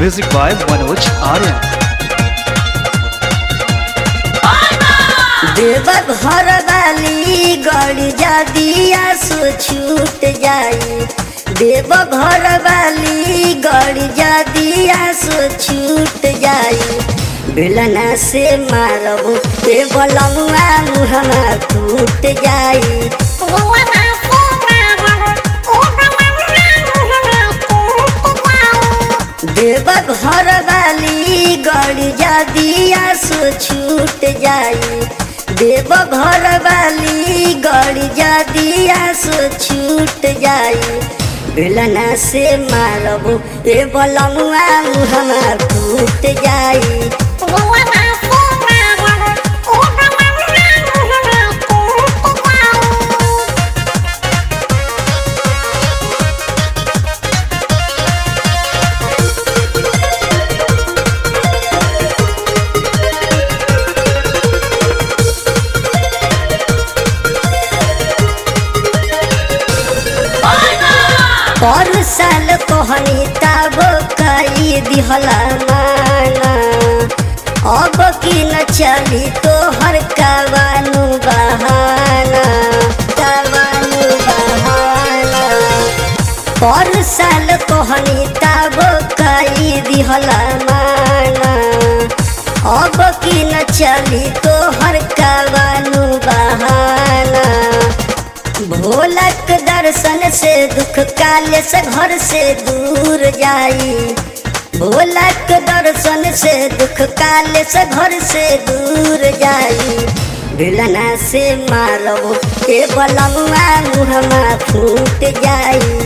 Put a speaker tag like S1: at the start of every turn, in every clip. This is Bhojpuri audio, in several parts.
S1: Music by Manoj Arya.
S2: देव घर वाली गड़ जादिया सो छूट जाई देव घर वाली गड़ जादिया सो छूट जाई बेलना से मारबो ए बलमुआ मुहमा टूट जाई देव घर वाली गड़ जादिया सो छूट जाई देव घर वाली गड़ जादिया सो छूट जाई बेलना से मारबो ए बलमुआ मुहमा टूट जाई पर साल कहनी तब कई दिहला माना अब की न चली तो हर कवानु बहाना कवानु बहाना पर साल कहनी तब कई दिहला माना अब की न चली तो हर कवानु बहाना भोलक दर्शन से दुख काल से घर से दूर जाई भोलक दर्शन से दुख काल से घर से दूर जाई भिलना से मारबो ए बलमुआ मुहमा फूट जाई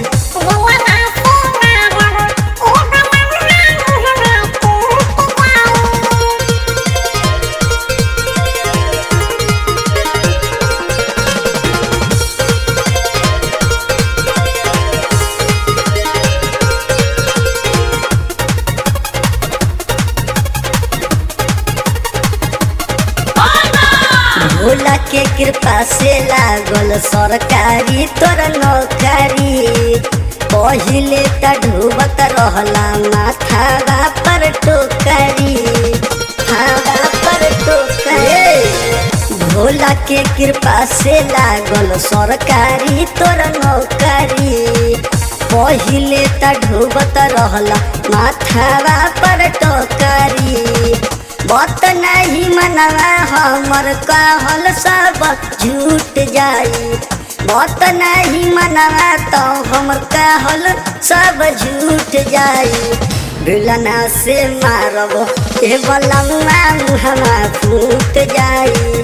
S2: भोला के कृपा से लागल सरकारी तोर नौकरी पहिले त ढुबत रहला माथा पर टोकरी हावा पर टोकरी भोला के कृपा से लागल सरकारी तोर नौकरी पहिले त ढुबत रहला माथा पर टोकरी बत नहीं मनवा हमर कहल सब झूठ जाई बत नहीं मनवा तो हमर कहल सब झूठ जाई बिलना से मारबो ए बलमुआ मुहमा फूट जाई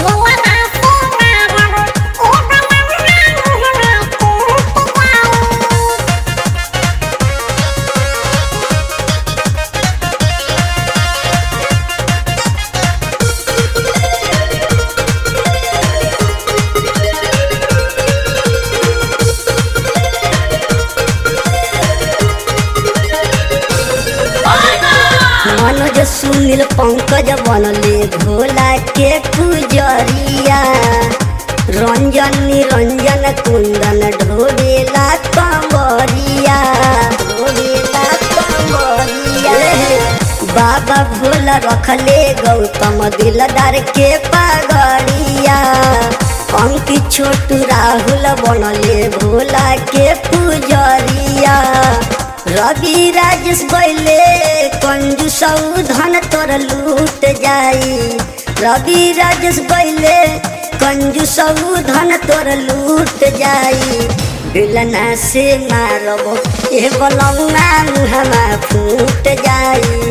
S2: मनोज सुनील पंकज बनले भोला के पुजरिया रंजन निरंजन कुंदन ढोबेला कमरिया ढोबेला कमरिया बाबा भोला रखले गौतम दिलदार के पगड़िया अंकित छोटू राहुल बनले भोला के पुजरिया रवि राजेश बैले कंजूस धन तोर लूट जाई रवि राजेश बैले कंजूस धन तोर लूट जाई बिलना से मारबो ए बलमुआ मुहमा फूट जाई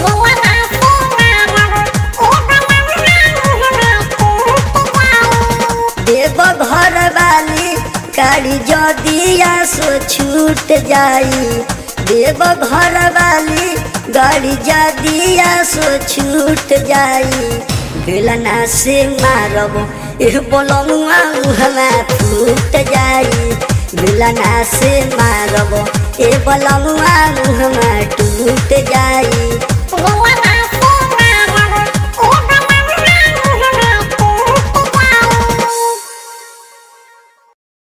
S2: देव घर वाली गाड़ी जदिया सो छूट जाई देव घर वाली गाड़ी जदिया सो छूट जाई बेलना से मारबो ए बोलमुआ मुहमा फूट जाई बेलना से मारबो ए बोलमुआ मुहमा टूट जाई